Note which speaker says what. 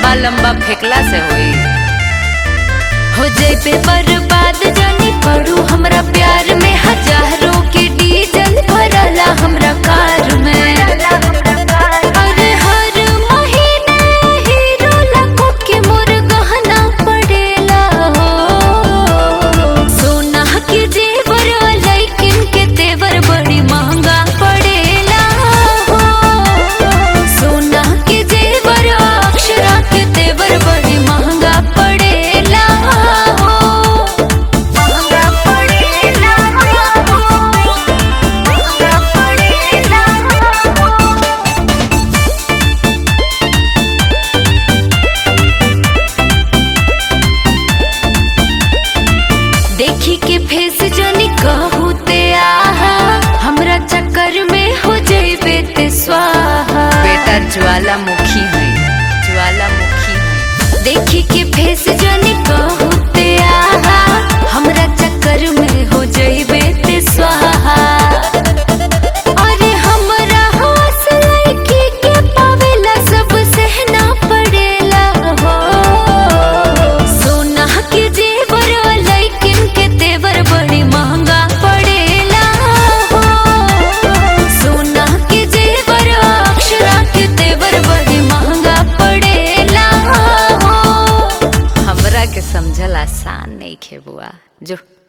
Speaker 1: लंबा लंबा फेंकला से होई
Speaker 2: हो जैबे बर्बाद जानी पड़ू हमरा प्यार में हजारों के डीजल भरला हमरा कार में अरे हर महीने हीरो लाखों के मोर गहना पड़ेला हो सोना के जेवर लेकिन के तेवर बड़ी महंगा पड़ेला हो सोना के जेवर अक्षरा के तेवर बड़ी महंगा पड़ेला हो महंगा पड़ेला हो महंगा पड़ेला हो देखी के फेस जनी कहू ते आहा हमरा चक्कर में हो जइबे ते स्वाहा
Speaker 1: बेटा ज्वालामुखी है ज्वालामुखी है
Speaker 2: देखी के फेस जनी कहू ते आहा हमरा चक्कर में हो जइबे ते स्वाहा अरे हमरा होश लड़की के पावेला सब सहना पड़ेला हो सोना के जेवर लेकिन के तेवर बड़ी महंगा पड़ेला हो सोना के जेवर अक्षरा के तेवर बड़ी महंगा पड़ेला हो
Speaker 1: हमरा के समझल आसान नहीं खे बुआ जो